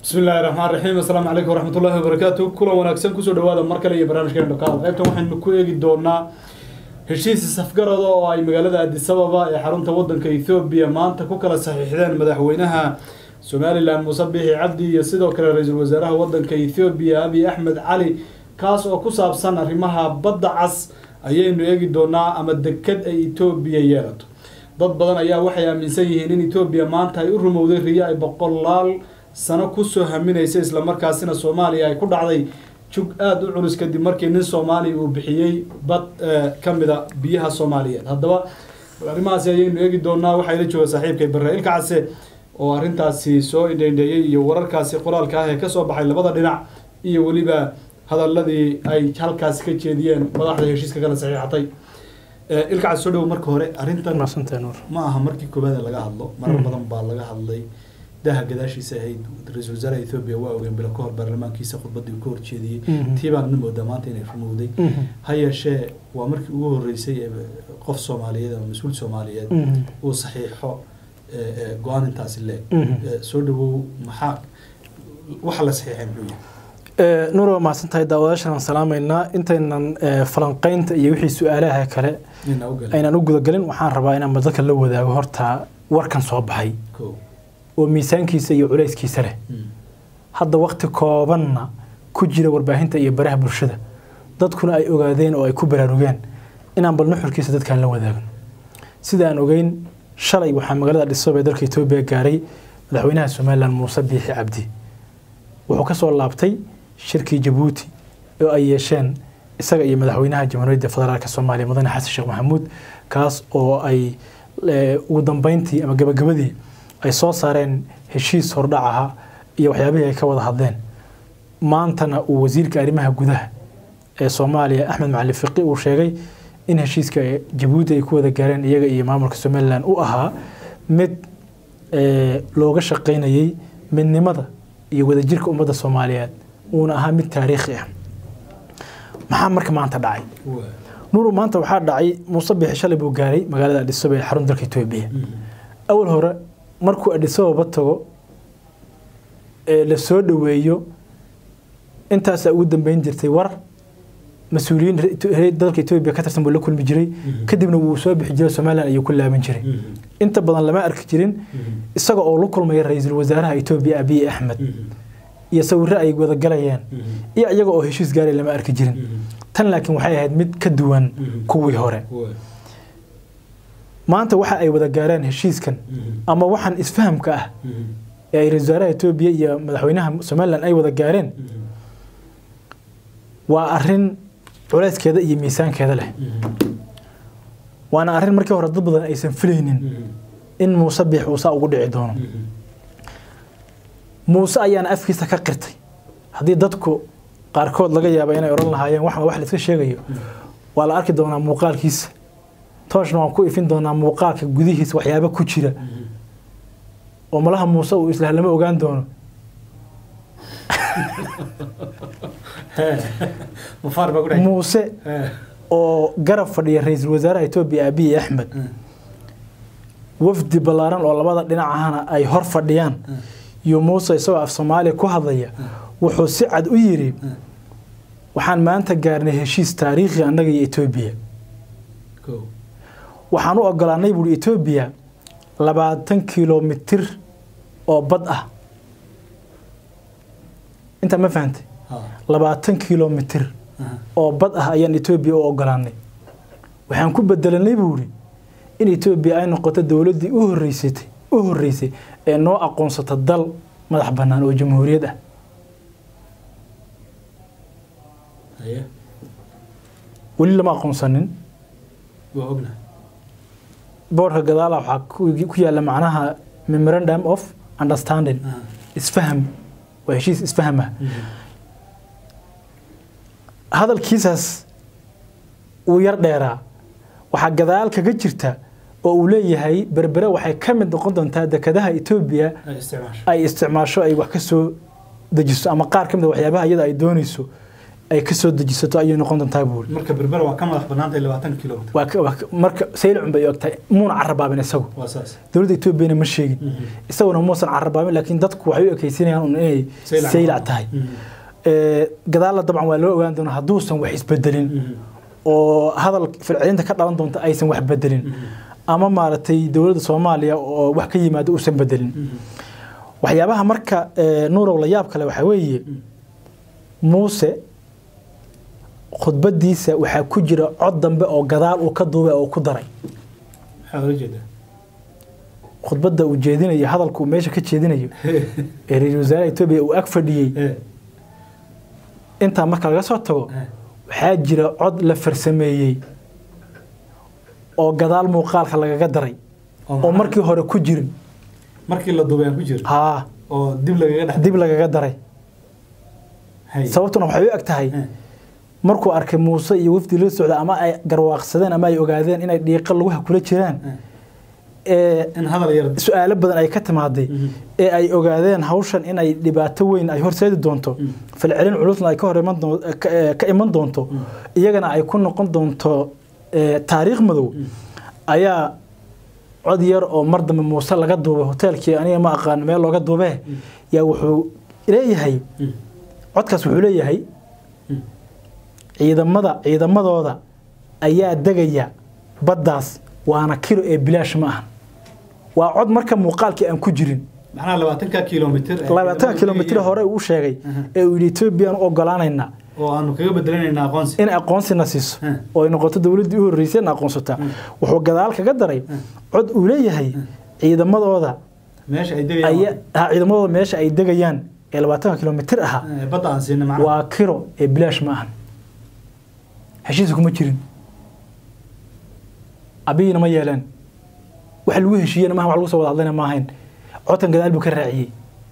bismi illaahi raxmaan raxiim assalaamu calaykum waraxmatullaahi wabarakaatu kulan wanaagsan kusoo dhawaada mar kale iyo barnaamijkeena dhakaal qaybtan waxaynu ku eegi doonaa heshiis safgarada oo ay magaalada adisababa ee xarunta wadanka ethoobiya maanta ku kala saxiixdeen madaxweynaha somalilan muuse biixi cabdi iyo sidoo kale ra-iisul wasaaraha wadanka ethoobiya abiy axmed cali kaas oo ku saabsan arrimaha badda cas ayaynu eegi doonaa ama deked ay etoobiya yeelato dad badan ayaa waxay aaminsan yihiin in etoobiya maanta ay u rumowday riyo ay boqolaal sano kusoo haminaysa islamarkaasina soomaaliya ay ku dhacday jug aada u culus kadib markii nin soomaaliya uu bixiyey bad ka mida biyaha soomaaliyeed haddaba arrimahaasi ayaynu eegi doonaa waxaa ila jooga saaxiibkay barre ilka case oo arrintaasi soo indhaindheeyey iyo wararkaasi qoraalka ah ee kasoo baxay labada dhinac iyo weliba hadaladii ay halkaasi ka jeediyeen madaxda heshiiska kala saxiixatay ilka case soo dhow marka hore arrintan ma aha markii koowaad ee laga hadlo marar badan baa laga hadlay daha gadaashiisa ahayd ra-iisul wasaaraha ethoobiya waa ogeen bilo kahor baarlamaankiisa khudbadii ka horjeediyey tii baanna moodaa maanta inay rumowday ha yeeshee waa markii ugu horeysay ee qof soomaaliyeed ama mas-uul soomaaliyeed uu saxiixo go-aan intaasi leeg soo dhawow maxaa waxa la saxiixay muxuu yahay nuur waa mahadsantahay daawadaashan aan salaamaynaa intaynan falanqeynta iyo wixii su-aalaha kale aynan u gudagelin waxaan rabaa inaan dadka la wadaago horta warkan soo baxay oo miisaankiisa iyo culayskiisa leh hadda wakti koobanna ku jira warbaahinta iyo baraha bulshada dadkuna ay ogaadeen oo ay ku baraarugeen inaan bal nuxurkiisa dadkaan la wadaagno sida aan ogeyn shalay waxaa magaalada dhisob ee dalka etoobiya gaaray madaxweynaha somalilan muuse biixi cabdi wuxuu ka soo laabtay shirkii jabuuti oo ay yeesheen isaga iyo madaxweynaha jamhuuriyadda federaalk soomaaliya mudane xasan sheekh maxamuud kaas oo ay ugu dambeyntii ama gabagabadii ay soo saareen heshiis hordhac aha iyo waxyaabihii ay ka wada hadleen maantana uu wasiirka arrimaha gudaha ee soomaaliya axmed macali fiqi uu sheegay in heshiiska jabuuti ay ku wada gaareen iyaga iyo maamulka somalilan u ahaa mid looga shaqaynayey midnimada iyo wadajirka ummadda soomaaliyeed uuna ahaa mid taariikhi ah maxaa marka maanta dhacay nuuru maanta waxaa dhacay muuse bixi shalay buu gaaray magaalada adhisobe ee xarun dalka etoobiya awal hore markuu adhisababa tago ee la soo dhoweeyo intaasaa ugu dambeyn jirtay war mas-uuliyiin dalka etoobiya ka tirsan buu la kulmi jiray kadibna wuu soo bixi jiray somalilan ayuu ku laaban jiray inta badan lama arki jirin isaga oo la kulmaya ra-iisul wasaaraha etoobiya abiy axmed iyo sawirro ay wada galayeen iyo iyaga oo heshiis gaaray lama arki jirin tan laakiin waxay ahayd mid ka duwan kuwii hore maanta waxa ay wada gaareen heshiiskan ama waxaan isfahamka ah ee ay ra-isul wasaaraha etoobiya iyo madaxweynaha somalilan ay wada gaareen waa arin culayskeeda iyo miisaankeeda leh waana arrin markii hore dad badan aysan filaynin in muuse biix uu saa ugu dhici doono muuse ayaana afkiisa ka qirtay haddii dadku qaarkood laga yaaba inay odhan lahaayeen wax wax la iska sheegayo waa la arki doonaa muuqaalkiisa tooshna waan ku ifin doonaa muuqaalka gudihiisa waxyaaba ku jira oo malaha muuse uu islah lama ogaan doono muuse oo garab fadhiya ra-iisul wasaaraha etoobiya abiy axmed wafdi ballaaran oo labada dhinac ahana ay hor fadhiyaan iyo muuse isagoo af soomaaliya ku hadlaya wuxuu si cad u yidhi waxaan maanta gaarnay heshiis taariikhi annaga iyo etoobiya waxaan u ogolaanay buuri etoobiya labaatan kilomitir oo bad ah intaa ma fahantay labaatan kilomitir oo bad ah ayaan etoobiya u ogolaanay waxaan ku bedelanay buuri in etoobiya ay noqoto dowladdii u horeysatay u horreysay ee noo aqoonsata dal madax bannaan oo jamhuuriyad ah weli lama aqoonsanin boorka gadaala waxaa ku yaalla macnaha memorandum of understanding isfaham waa heshiis isfaham ah hadalkiisaas uu yar dheeraa waxaa gadaal kaga jirta oo uu leeyahay berbere waxay ka mid noqon doontaa dekadaha etoobiya ay isticmaasho ay wax ka soo dejiso ama qaar ka mid a waxyaabaha iyada ay doonayso ay ka soo dejisato ayay noqon doontaa buuri marka berbera waa ka madax banaantay labaatan kilomitr waa ka- waa ka- marka saylicun bay ogtahay muuna carabaabin isagu waa saas dowladda etoobiyana ma sheegin isaguna muusan carabaabin laakiin dadku waxay u ekaysinayaan un inay Saylac. saylac tahay Ee, gadaalla dabcan waa loo ogaan doonaa hadduusan wax isbedelin oo hadal filcilinta ka dhalan doonta aysan wax bedelin ama maaragtay dowladda soomaaliya oo wax ka yimaado uusan bedelin waxyaabaha marka ee, nuurow la yaab kale waxaa weeye muuse khudbadiisa waxaa ku jira cod dambe oo gadaal uu ka duubay oo ku daray maxaa ola jeedaa khudbadda uu jeedinayo hadalka uu meesha ka jeedinayo ee ra-iisul wasaaraha etoobiya uu ag fadhiyey Eh, intaa marka laga soo tago eh, waxaa jira cod la farsameeyey oo gadaal muuqaalka lagaga daray oo maxaa- markii hore ku jirin markii la duubay aan ku jiro haa oo dib lagaga dhex dib lagaga daray hay sababtuna waxay u eg tahay Eh, markuu arkay muuse iyo wafdi la socda ama ay garwaaqsadeen ama ay ogaadeen inay dhiiqa laguha kula jiraan eh. ee in hadal yar su-aalo badan ay ka timaaday Mhm. ee ay ogaadeen hawshan inay dhibaato weyn ay horseedi doonto Mm. falcelin culusna ay ka hor iman doon- ka- ee, ka iman doonto iyagana ay ku noqon doonto ee, taariikh madow ayaa cod yar oo mar dambe muuse laga duubay hoteelkii aniga ma aqaan meel looga duubee yaa wuxuu leeyahay Mm. codkaas wuxuu leeyahay Mm. ciidamada ciidamadooda ayaa degaya baddaas waana kilo ee bilaash ma ahan waa cod marka muuqaalkii aan ku jirin macnaha labaatanka kilomitr ee labaatan ciidamada kilomitr Kenya hore uu sheegay Mhm. ee uu yidhi etoobiyaan u ogolaanaynaa oo aanu kaga bedelanayna aqoonsi in aqoonsina siiso Mhm. oo ay noqoto dowladdii u horreysay in aqoonsata wuxuu gadaal kaga daray cod uu leeyahay ciidamadooda meesha ay aya degayaan ha, ciidamadooda meesha ay degayaan ee labaatanka kilomitr ahaa Eh, badda aan siinay macnaha waa kiro ee bilaash ma ahan heshiisa kuma jirin abiyina ma yeeleen wax lagu heshiiyena maaha wax lagu soo wada hadlayna ma ahayn codkan gadaal buu ka raaciyey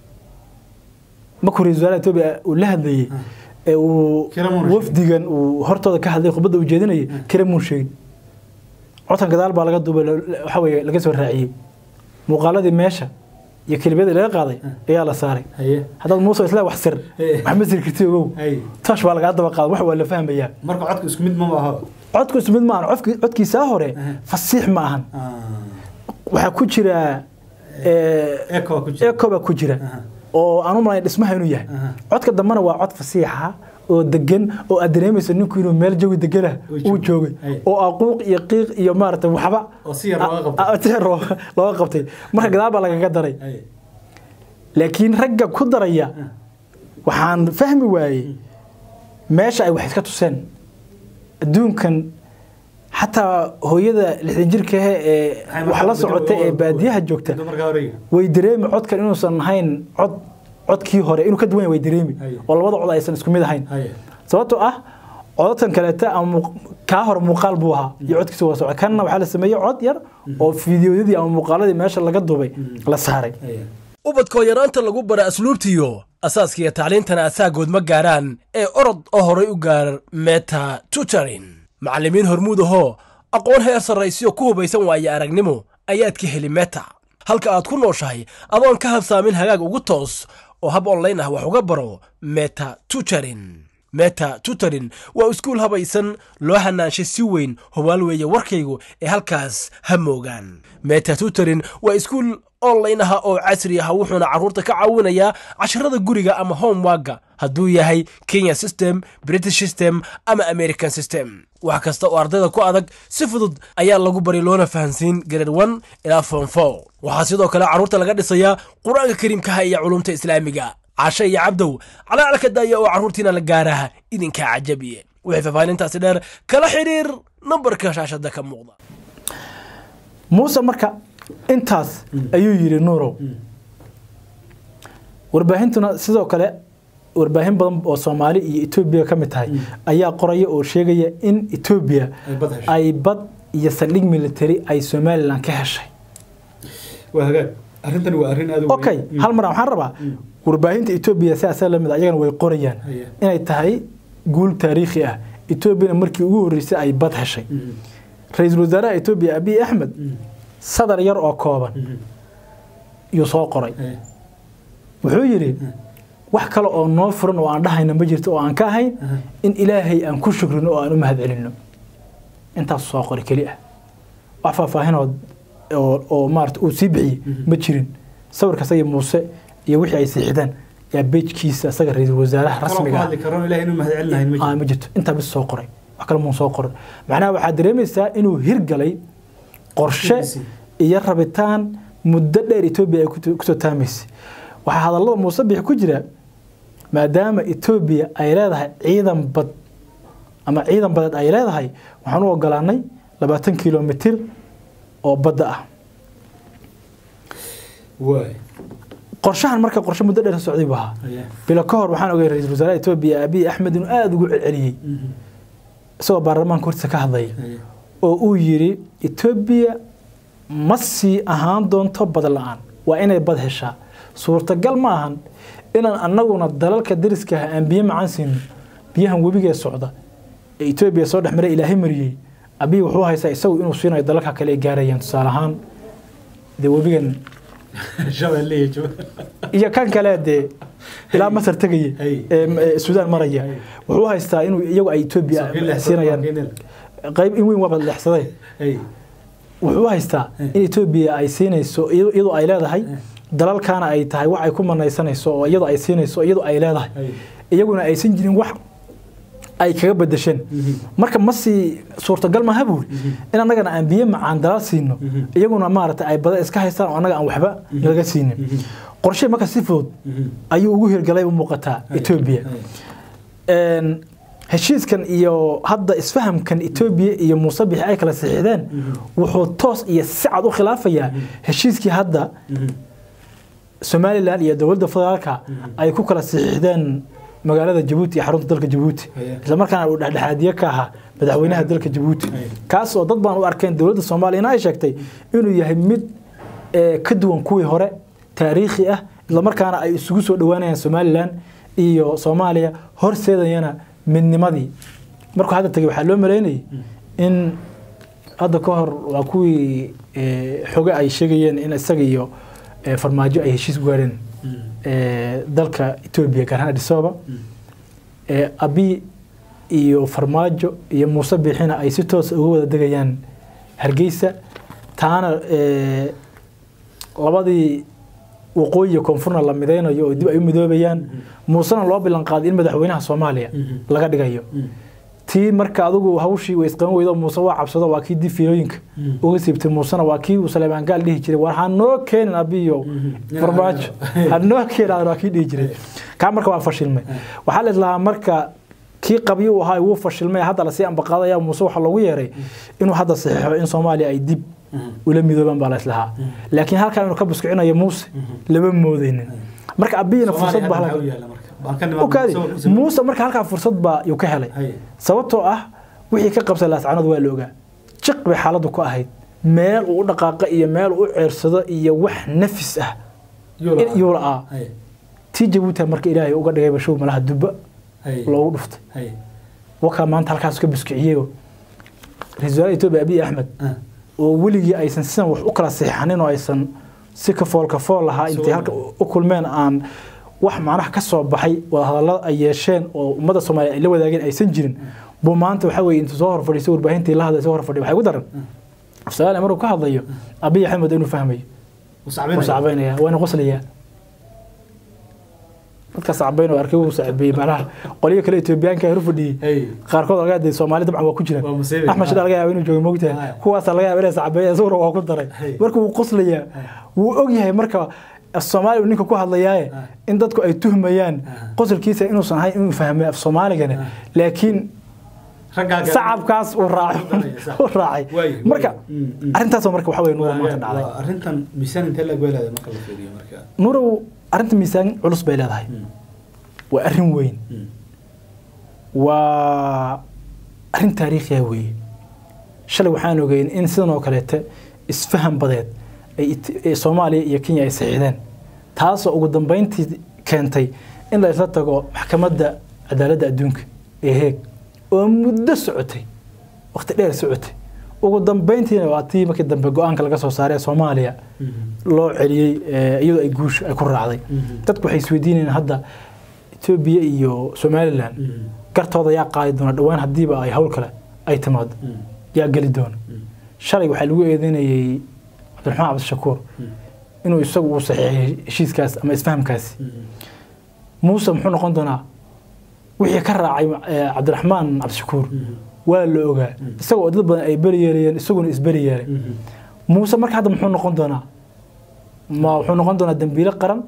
markuu ra-iisul wasaaraha etoobiya uu la hadlayey ee uu Kiramuun sheegay. wafdigan uu hortooda ka hadlay khudbadda uu jeedinayay kiramuun sheegin codkan gadaal baa laga duubay la- la- waxa weeye laga soo raaciyey muuqaaladii meesha iyo kelibadii laga qaaday ayaa la saaray haye haddaad muuse isla wax sir Eh. wax ma siri karti ogow hay tash baa lagaa daba qaada wax waa la fahmayaa marka codka isku mid ma aha codku isku mid ma ahan codki- codkiisaa hore Aha. fasiix ma ahan Ah, waxaa ku jira ee, echo ku jira echo baa ku jira Aha. oo aan u malayn dhismaha inuu yahay Aha. codka dambena waa cod fasiixa oo degan oo aad dareemayso ninku inuu meel jawi degana Uu uu joogo. joogay Ay. oo aquuq iyo qiiq iyo maarata waxba oo si yar looga qabtay a- a- si yar loo- looga qabtay marka gadaal baa lagaga daray hay laakiin ragga ku daraya waxaan fahmi waayey meesha ay wax iska tuseen adduunkan xataa hooyada lixdan jirka ah ee Waxay wax la markaa socota ee bedel- baadiyaha joogta dumarka horeyga way dareemi codkan inuusan ahayn cod codkii hore inuu ka duwan yahay way dareemi Haye. oo labada cod aysan isku mid ahayn haye sababtoo ah codadkan kaleeta ama muuq- kaa hore muuqaal buu ahaa iyo codkiisa waa socda kanna waxaa la sameeyey cod yar oo fiidiyoyadii ama muuqaaladii meesha laga duubay la saaray haye ubadkoo yaraanta lagu bara asluubtiyo asaaskiiyo tacliintana asaagood ma gaaraan ee orod oo horay u gaar meta tutorin macallimiin hormuud ahoo aqoon heer sarraysiyo ku hubaysan waaye aragnimo ayaad ka heli meta halka aad ku nooshahay adoon ka habsaamin hagaag ugu toos oo hab online ah wax uga baro meta tutorin meta tutorin waa iskuul habaysan loo hanaanshay si weyn hubaal weeye warkaygu ee halkaas ha moogaan meta tutorin waa iskuul online ah oo casri ah wuxuuna carruurta ka caawinayaa casharada guriga ama homeworka hadduu yahay kenya system british system ama american system wax kasta oo ardayda ku adag si fudud ayaa lagu bari loona fahansiin grade one ilaa form four waxaa sidoo kale carruurta laga dhisayaa qur-aanka kariimkaha iyo culumta islaamiga cashe iyo cabdow calaalka daaya oo carruurtiina la gaaraha idinkaa cajabiye wixii faahfaahintaasi dheer kala xidhiir nambarka shaashada ka muuqda muuse marka intaas ayuu yidhi nuurow warbaahintuna sidoo kale warbaahin badan oo soomaali iyo etoobiya ka mid tahay ayaa qoraya oo sheegaya in etoobiya Ay bad heshay. ay bad iyo saldhig military ay somalilan ka heshay waa hagaag arrintani waa arrin aad u weyn. okay Mm. hal mar waxaan rabaa warbaahinta etoobiya sidaasa lamid ayagana way qorayaan Haya. inay tahay guul taariikhi ah etoobiyana markii ugu horreysay ay bad heshay Mm. ra-iisul wasaaraha etoobiya abiy axmed Mm. sadar yar oo kooban Mhm. yuu soo qoray Haye. wuxuu yidhi wax kale oo noo furan oo aan dhahayna ma jirto oo aan ka ahayn in ilaahay aan ku shukrino oo aan u mahad celinno intaas soo qori keli ah wax faahfaahinood oo oo maarata uu sii bixiyey ma jirin sawirka isaga muuse iyo wixii ay siixdaan yaa bejkiisa isaga ra-iisul wasaaraha rasmiga ah hadli karo ilaah inuu mahad celinahay ma ah, jiro ma jirto intaa bis soo qoray wax kale muun soo qorin macnaha waxaad dareemaysaa inuu hirgalay qorshe Hirgisay. iyo rabitaan muddo dheer etoobiya ay ku- kusoo taamaysay waxaa hadallada muuse bixi ku jira maadaama etoobiya ay leedahay ciidan bad ama ciidan badeed ay leedahay waxaan u ogolaanay labaatan kilomitir oo badda ah waay qorshahan marka qorshe muddo dheer socday buu ahaa Ayaa. bilo ka hor waxaan ogay ra-iisul wasaaraha etoobiya abiy axmed inuu aada ugu celceliyey Mhm. isagoo baarlamaanka hortiisa ka hadlaya Ayaa. oo uu yidhi etoobiya ma sii ahaan doonto bad la-aan waa inay bad heshaa suurtagal ma ahan inaan annaguna dalalka dariska ah aan biyo macaan siino biyahan webigee socda ee etoobiya soo dhex maray ilaahay mariyey abiy wuxuu haystaa isagu inuu siinayo dalalka kale ay gaarayaan tusaale ahaan dee webigan shabeelle iyo jooga iyo kan kale dee ilaa masar tegaya Hey. ee ee suudaan maraya Hey. wuxuu haystaa inuu iyagu ay etoobiya siinayaan qayb in weyn waaba leexsaday Hey. wuxuu haystaa in etoobiya ay siinayso iyadoo iyadoo ay leedahay dalalkaana ay tahay wax ay ku manaysanayso oo iyadoo ay siinayso iyadoo ay leedahay Hey. iyaguna aysan jirin wax ay kaga bedesheen Mhm. marka ma sii suurtagal maaha buuri in annagana aan biyo macaan dalal siino Mhm. iyaguna maarata ay bada iska haystaan oo annaga aan waxba nalaga siinin qorshe marka si fudud Mhm. ayuu ugu hirgalay u muuqataa Hey. etoobiya Hey. een, heshiiskan iyo hadda isfahamkan etoobiya iyo muuse bixi ay kala saxiixdeen wuxuu toos iyo si cad u khilaafayaa heshiiskii hadda Mhm. somalilan iyo dowladda federaalka ay ku kala saxiixdeen magaalada jabuuti iyo xarunta dalka jabuuti Ayaa. islamarkaana uu dhexdhexaadiye ka ahaa madaxweynaha dalka jabuuti Ayaa. kaas oo dad baan u arkeen dowladda soomaaliyana ay sheegtay inuu yahay mid eh, ka duwan kuwii hore taariikhi ah islamarkaana ay isugu soo dhowaanayaan somalilan iyo soomaaliya horseedayana midnimadii markuu hadda tegay waxaa loo maleynayay in hadda ka hor waa kuwii eh, xoge ay sheegayeen in isaga iyo eh, farmaajo ay heshiis gaareen Mhm. eh, dalka etoobiya gaar ahaan addis ababa eh, abi iyo farmaajo iyo muuse biixina ay si toos uga wada degayaan hargeysa taana eh, labadii waqooyi iyo koonfurna la midaynayo oo dib ay u midoobayaan muusena loo bilan qaaday in madaxweynaha soomaaliya Mhm. laga dhigayo Mhm. tii marka adigu hawshii way isqaban weydo muuse waa cabsado waa kii dib fiilooyinka Mhm. uga siibtay muusena waa kii uu saleebaan gaal dhihi jiray war ha noo keenin abiyo Mhm. farmaajo ha noo keenin waa kii dhihi jiray kaa marka waa fashilmay waxaa la islahaa marka kii qabyo uu ahaa wuu fashilmay hadda lasii ambaqaadaya muuse waxaa loogu yeeray inuu hadda saxiixo in soomaaliya ay dib Mhm. ula midoobaan baa la islahaa laakiin halkaa inuu ka buskicinayo muuse lama moodeynin marka abiyina fursad Soomaaliya baa hadda halkaa- maxaa u yaalla marka? Baan ka u nimaadno kaadi sawir ku sameyn. muuse marka halkaa fursad baa yuu ka helay Hay. sababtoo ah wixii ka qabsay laascanood waa la ogaa jiq bay xaaladdu ku ahayd meel uu u dhaqaaqa iyo meel uu u ceersado iyo wax nafis ah Yuu la- in yuu la'aa Hay. tii jabuuti marka ilaahay uga dhigay bashow malaha dubba Hay. loogu dhuftay Hay. wakaa maanta halkaas ka buskiciyeyo ra-iisul wasaaraha etoobiya abiy axmed Ah. oo weligii aysan sidan wax u kala seexanin oo aysan si kafool kafool lahaa intay Soo- halka u kulmeen aan wax macnaha ka soo baxay wadahadallada ay yeesheen oo ummadda soomaaliya ay la wadaageen aysan jirin buu maanta waxa weeye intuu soo hor fadhiisay warbaahintii la hadlay soo hor fadhiya waxay ku daran soomaaliya markuu ka hadlayo abiy axmed inuu fahmayo Wuu sacbinaya. wuu sacbaynaya waana qoslayaa dadka sacbayn oo arkay wuu sacbeeyey macnaha qolyo kale etoobiyaanka hor fadhiyey Hay. qaarkood laga yaabay Soomaali dabcan waa ku jira Waa musiibe. Axmed Shidal laga yaabay inuu joogo moogtahay Haya. kuwaas laga yaabay inay sacbeeyeen isaguna waa ku daray Hey. marka wuu qoslayaa wuu og yahay marka Soomaali ninka ku hadlayaaye Ah. in dadku ay tuhmayaan Ah. qosolkiisa inuusan ahayn inuu fahmay af Soomaaligana laakiin Raggaa kale- sacabkaas uu raacay Sax. uu raacay Waay, marka waay. Mm, mm. arrintaas oo marka waxa weeye nuur Waa- maanta dhacday waa arrintan miisaan intee la goylaada marka la fiiriyo marka nuurow arrinta miisaan culus bay leedahay Mm. waa arrin weyn Mm. waa arrin taariikhiya weeye shalay waxaan ogeyn in sidan oo kaleete isfaham badeed ay it- ee soomaaliya iyo kenya ay saxiixdeen taasoo ugu dambeyntii keentay in la isla tago maxkamadda cadaaladda adduunka ee heeg oo muddo socotay waqti dheer socotay ugu dambeyntiina waa tii markii dambe go-aanka laga soo saaray ee soomaaliya Mhm. loo celiyey ee, iyadoo ay guush ay ku raacday Mhm. dadku waxay isweydiinayaan hadda etoobiya iyo somalilan gartooda yaa qaadi doona dhowaan haddiiba ay hawl kale ay timaado yaa geli doona shalay waxaa lagu eedeynayay cabdiraxmaan cabdishakuur inuu isagu uu saxiixay heshiiskaas ama isfahamkaasi muuse muxuu noqon doonaa wixii ka raacay cabdiraxmaan cabdishakuur waa la ogaa isagoo dad badan ay beri yeelayeen isaguna isberi yeelay muuse marka hadda muxuu noqon doonaa ma wuxuu noqon doonaa dembiile qaran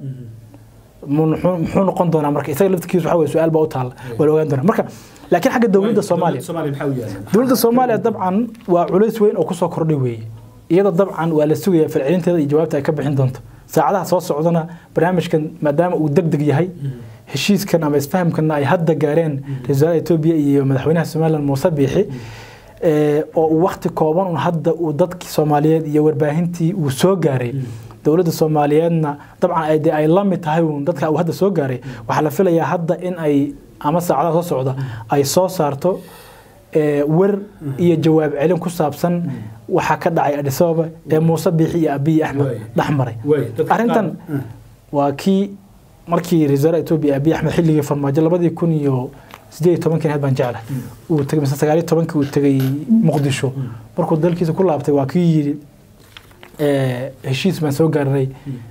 muxuu noqon doonaa marka isaga laftikiisu waxa weye su-aal baa u taalla waa la ogaan doonaa marka laakiin xagga dowladda soomaaliya dowladda soomaaliya dabcan waa culays weyn oo kusoo kordhay weeye iyada dabcan waa la sugayaa falcelinteeda iyo jawaabta ay ka bixin doonto saacadaha soo socdana barnaamijkan maadaama uu deg deg yahay heshiiskan ama isfahamkanna ay hadda gaareen ra-isul wasaaraha etoobiya iyo madaxweynaha somaliland muuse biixi oo uu wakti kooban un hadda uu dadkii soomaaliyeed iyo warbaahintii uu soo gaaray dowladda soomaaliyeedna dabcan ay ay la mid tahay uun dadka uu hadda soo gaaray waxaa la filayaa hadda in ay ama saacadaha soo socda ay soo saarto wer iyo jawaab celin ku saabsan waxaa ka dhacay adis ababa ee muuse biixi iyo abiy axmed dhex maray arrintan waa kii markii ra-isul wasaaraha etoobiya abiy axmed xilligii farmaajo labadii kun iyo sideed iyo tobankii ahayd baan jeclahay uu tegay mise sagaal iyo tobankii uu tegay muqdisho markuu dalkiisa ku laabtay waa kii yidhi heshiis baan soo gaarnay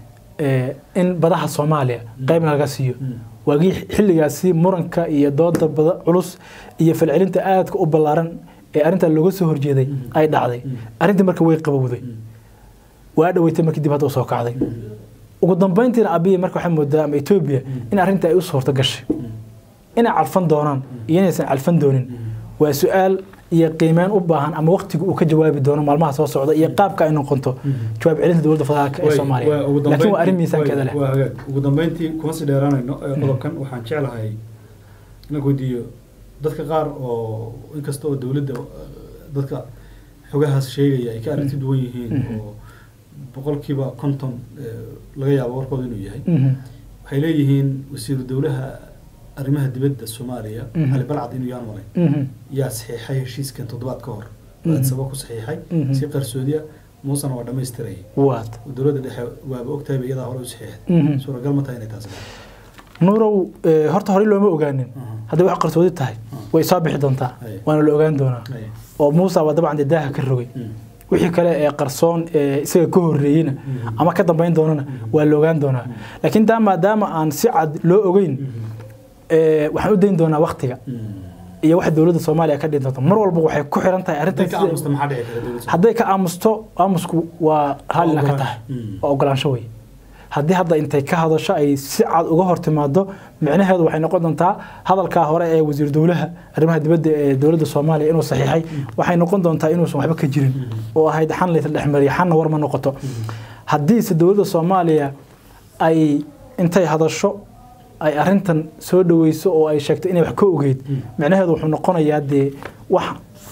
in badaha soomaaliya qaybna laga siiyo waagii xilligaasi muranka iyo dooda bada culus iyo falcelinta aadka u ballaaran ee arrintaa looga soo horjeeday ay dhacday arrintii marka way qabowday waa dhaweytay markii dib hadda usoo kacday ugu dambeyntiina abiya marka waxay moodaa ama etoobiya in arrinta ay u suurto gashay inay calfan doonaan iyo inaysan calfan doonin waa su-aal iyo qiimeyn u baahan ama waqtiga uu ka jawaabi doono maalmaha soo socda iyo qaabka ay noqonto jawaab celinta dowladda federaalka ee soomaaliya laakiin waa arrin miisaankeeda leh ugu dambeyntii kuma sii dheeraanayno qodobkan waxaan jeclahay inaan weydiiyo dadka qaar oo inkasta oo dowladda dadka xogahaas sheegaya ay ka aragti duwan yihiin oo boqolkiiba konton laga yaabo warkooda inuu yahay waxay leeyihiin wasiiru dowlaha arrimaha dibadda soomaaliya cali balcad inuu yaan malay yaa saxiixay heshiiskan toddobaad ka hor adsaba ku saxiixay si qarsoodiya muusena waa dhammaystirayay dowladda dhexe waaba ogtahayba iyadaa hore u saxiixday suuragal ma tahay inay taas nuurow horta horey looma ogaanin hadday wax qarsoodi tahay way soo bixi doontaa waana la ogaan doonaa oo muusa waa dabcan dee daaha ka rogay wixii kale ee qarsoon ee isaga ka horreeyeyna ama ka dambeyn doonana waa la ogaan doonaa laakiin taa maadaama aan si cad loo ogeyn waxaan u dayn doonaa waktiga iyo waxa dowladda soomaaliya ka dhihi doonta mar walba waxay ku xiran tahay arrintan hadday ka aamusto aamusku waa raallina ka tahay waa ogolaansho wey haddii hadda intay ka hadasho ay si cad uga hor timaado micnaheedu waxay noqon doontaa hadalkaa hore ee wasiir dowlaha arrimaha dibadda ee dowladda soomaaliya inuu saxiixay waxay noqon doontaa inuusan waxba ka jirin oo ahayd xan laysa dhexmariya xanna war ma noqoto haddiise dowladda soomaaliya ay intay hadasho ay arrintan soo dhaweyso oo ay sheegto inay wax ka ogeyd micnaheedu wuxuu noqonayaa dee wax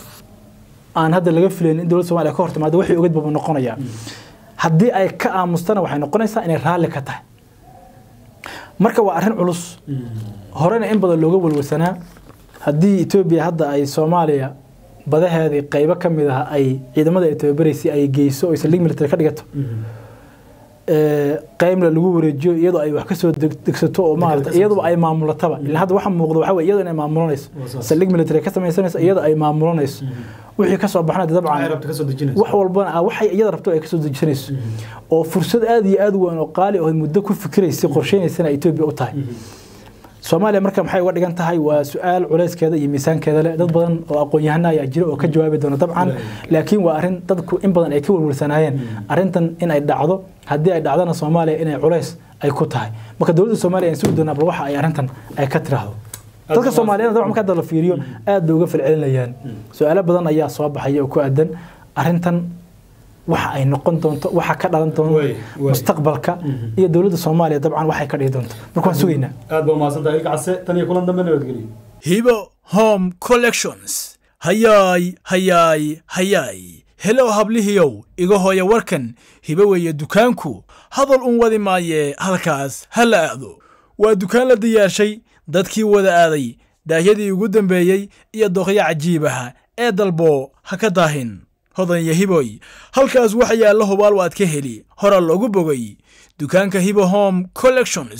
aan hadda laga filayn in dowladda somaaliya ka hor timaado waxay ogeyd buu noqonayaa haddii ay ka aamustana waxay noqonaysaa inay raalli ka tahay marka waa arrin culus horena in badan looga walwasanaa haddii etoobiya hadda ay soomaaliya badaheedii qaybo ka mid ah ay ciidamada ay tababaraysay ay geyso oo islig military ka dhigato qaybna lagu wareejiyo iyadoo ay wax kasoo degsato oo maarata iyadoo ay maamulataba ilaa hadda waxa muuqda waxa weye iyadoo inay maamulanayso saldhig military ka samaysanayso iyadoo ay maamulanayso wixii kasoo baxna dabcan wax walbana waxay iyada rabto ay kasoo dejisanayso oo fursad aad iyo aad u weyn oo qaali oo muddo ku fikiraysay qorsheynaysana etoobiya u tahay soomaaliya marka maxay uga dhigan tahay waa su-aal culeyskeeda iyo miisaankeeda leh dad badan oo aqoon-yahana ayaa jira oo ka jawaabi doona dabcan laakiin waa arrin dadku in badan ay ka walwalsanaayeen arrintan in ay dhacdo haddii ay dhacdana soomaaliya inay culeys ay ku tahay marka dowladda soomaaliya aan sugi doonaa bal waxa ay arrintan ay ka tiraahdo dadka soomaaliyeed dabcan marka hadda la fiiriyo aad bay uga falcelinayaan su-aalo badan ayaa soo baxaya oo ku aadan arrintan waxa ay noqon doonto waxa ka dhalan doonto mustaqbalka iyo dowladda soomaaliya dabcan waxay ka dhihi doonto marka waan sugaynaa aad baa umahadsantahay ilka case tan iyo kulan dambe nabadgeliyo hibo home collections hayaay hayaay hayaay helow hablihiyow iga hooya warkan hibo weeye dukaanku hadal un wadi maaye halkaas ha la aado waa dukaan la diyaarshay dadkii wada aaday daahyadii ugu dambeeyey iyo doqyo cajiibaha ee dalbo ha ka daahin hodan iyo hiboy halkaas waxa yaalla hubaal waad ka heli hora loogu bogay dukaanka hibo home collections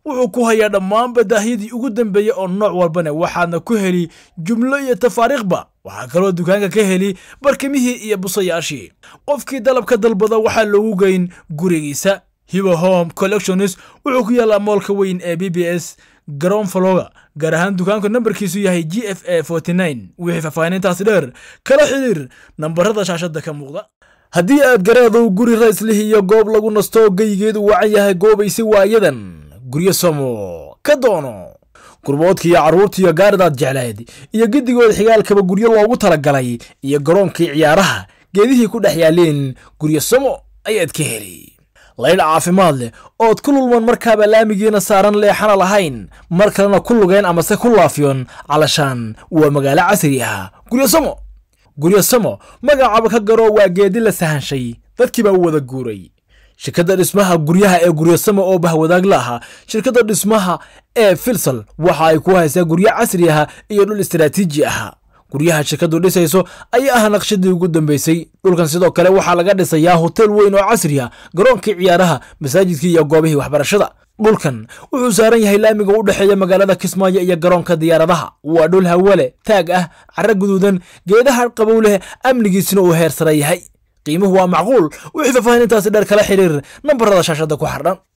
wuxuu ku hayaa dhammaan badaahyadii ugu dambeeyey oo nooc walbana waxaadna ku heli jumlo iyo tafaariikhba waxaa kaloo dukaanka ka heli barkimihii iyo busayaashii qofkii dalabka dalbada waxaa loogu geyn gurigiisa hiba home collectionis wuxuu ku yaallaa moolka weyn ee b b s garoon faloga gaar ahaan dukaanku nambarkiisu yahay g f a wixii faahfaahinintaasi dheer kala xiriir nambarada shaashada ka muuqda haddii aad garaedow guri raislih iyo goob lagu nasto geyigeedu wacan yahay goobaysi waayadan guryo samo ka doono gurboodkii iyo carruurtiiyo gaaridaad jeclayd iyo giddigood xigaalkaba guryo loogu talagalay iyo garoonkii ciyaaraha geedihii ku dhex yaaleen guryo samo ayaad ka heli laydh caafimaad leh ood ku lulman markaaba laamigiina saaran leexana lahayn mar kalena ku lugeen amase ku laafiyon calashaan waa magaalo casri ah guryo samo guryo samo magacaaba ka garo waa geedi la sahanshay dadkii baa u wada guuray shirkadda dhismaha guryaha ee guryosamo oo bahwadaag la ahaa shirkadda dhismaha ee filsal waxa ay ku haysaa guryo casri ah iyo dhul istaraatiiji ah guryaha shirkaddu dhisayso ayaa ah naqshadii ugu dambeysay dhulkan sidoo kale waxaa laga dhisayaa hotel weyn oo casri ah garoonkii ciyaaraha masaajidkii iyo goobihii waxbarashada dhulkan wuxuu saaran yahay laamiga u dhexeeya magaalada kismaayo iyo garoonka diyaaradaha waa dhul hawale taag ah cara guduudan geedaha qabow leh amnigiisina uu heer sare yahay qiimuhu waa macquul wixii faahfaahinintaasi dheer kala xiriir nambarada shaashada ku xardhan